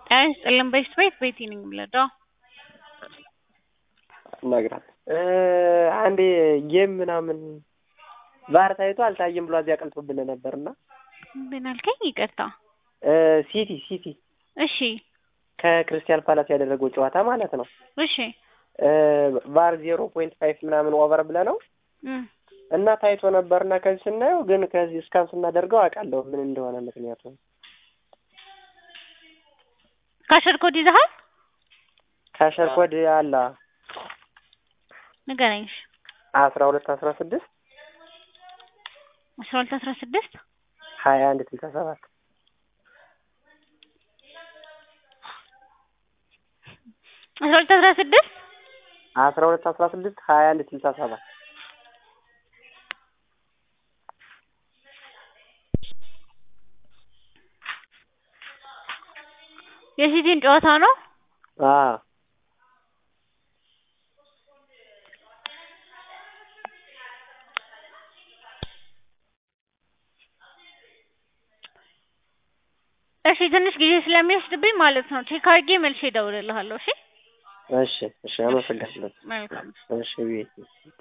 ጤና ይስጥልን በሽት ቤት ቤቲ ነኝ የምልህ እነግርሃለሁ አንዴ ጌም ምናምን ቫር ታይቶ አልታየም ብሎ እዚያ ቀልቶብን ነበርና ምን አልከኝ? ይቅርታ ሲቲ ሲቲ እሺ ከክርስቲያን ፓላስ ያደረገው ጨዋታ ማለት ነው። እሺ ቫር ዜሮ ፖይንት ፋይቭ ምናምን ኦቨር ብለ ነው እም እና ታይቶ ነበርና ከዚህ ስናየው ግን ከዚህ እስካን ስናደርገው አውቃለሁ ምን እንደሆነ ምክንያቱ ካሸር ኮድ ይዘሃል? ካሸር ኮድ አለ ንገረኝ። እሺ አስራ ሁለት አስራ ስድስት አስራ ሁለት አስራ ስድስት ሀያ አንድ ስልሳ ሰባት አስራ ሁለት አስራ ስድስት አስራ ሁለት አስራ ስድስት ሀያ አንድ ስልሳ ሰባት የሲቲን ጨዋታ ነው። አዎ እሺ ትንሽ ጊዜ ስለሚወስድብኝ ማለት ነው ቼክ አድርጌ መልሼ እደውልልሃለሁ። እሺ እሺ እሺ አመሰግናለሁ። መልካም እሺ ቤት